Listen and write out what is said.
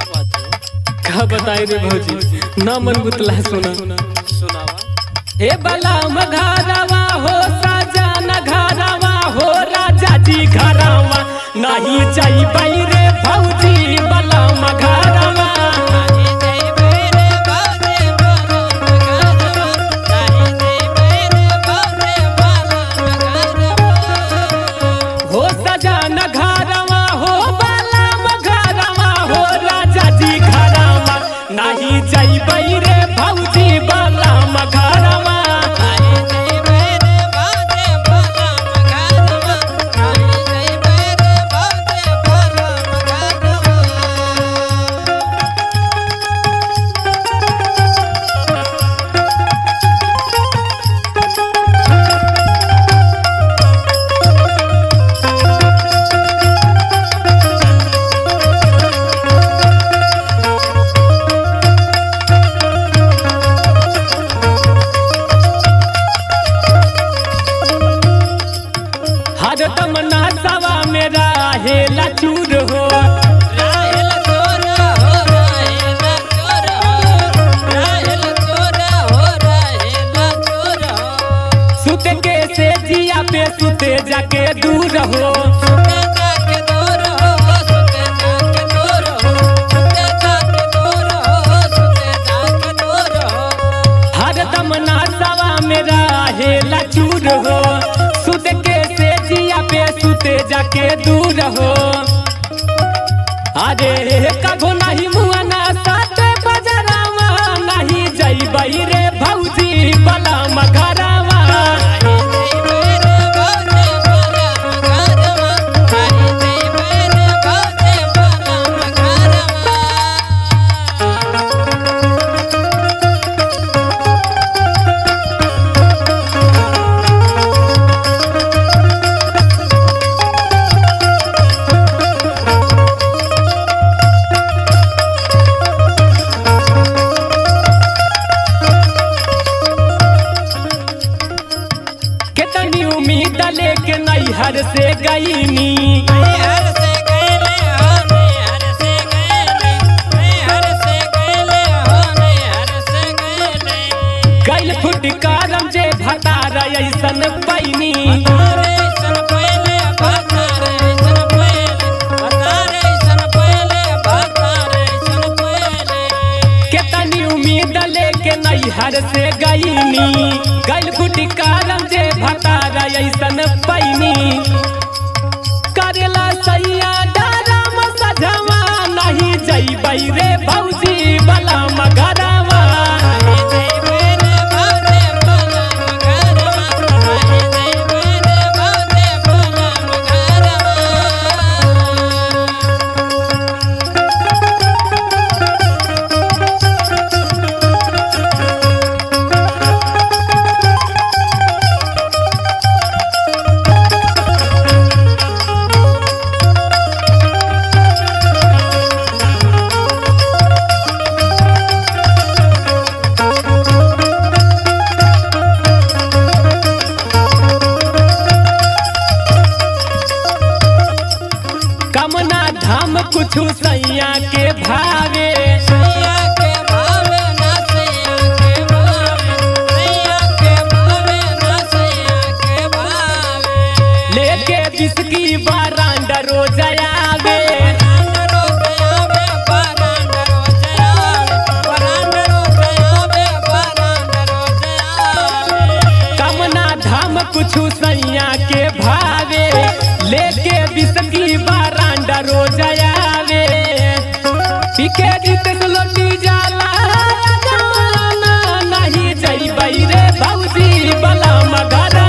बात है का बताई रे भौजी ना मन गुतला सोना सुनावा हे बला घरवा हो साजन घरवा हो राजा जी घरवा नहीं जाइबै रे भौजी बला घरवा हो सजन घरवा हो बला घरवा हो राजा जी घरवा नहीं जाइबै रे भौजी बला घरवा हर तमन्ना सवा मेरा हेला चूर हो सुते के से जिया पे सुते जाके दूर हो हर तमन्ना सवा मेरा हेला चूर हो सुते के से जिया पे सुते जाके दूर हो अरे कभो नहीं मुआना साते बजरावा नहीं जइबै रे भौजी बला मगरावा कितनी उम्मीद लेके नैहर से गईनी गैल फुटकारम जे भतार ऐसन पैनी कितनी उम्मीद लेके नैहर से गईनी गैल फुटकारम जे भतार ऐसन पैनी करेला सैया डरम सजवा नहीं जइबै रे भौजी बला मगरवा कमना धाम कुछु सैया के भावे लेके बिस्की बारांड रोज आवे कमना धाम कुछु सैया के भावे लेके बिस्की बारांड रोज आवे पीके जीत लोटी जाला जमाना नहीं जइबै रे भौजी बला मगर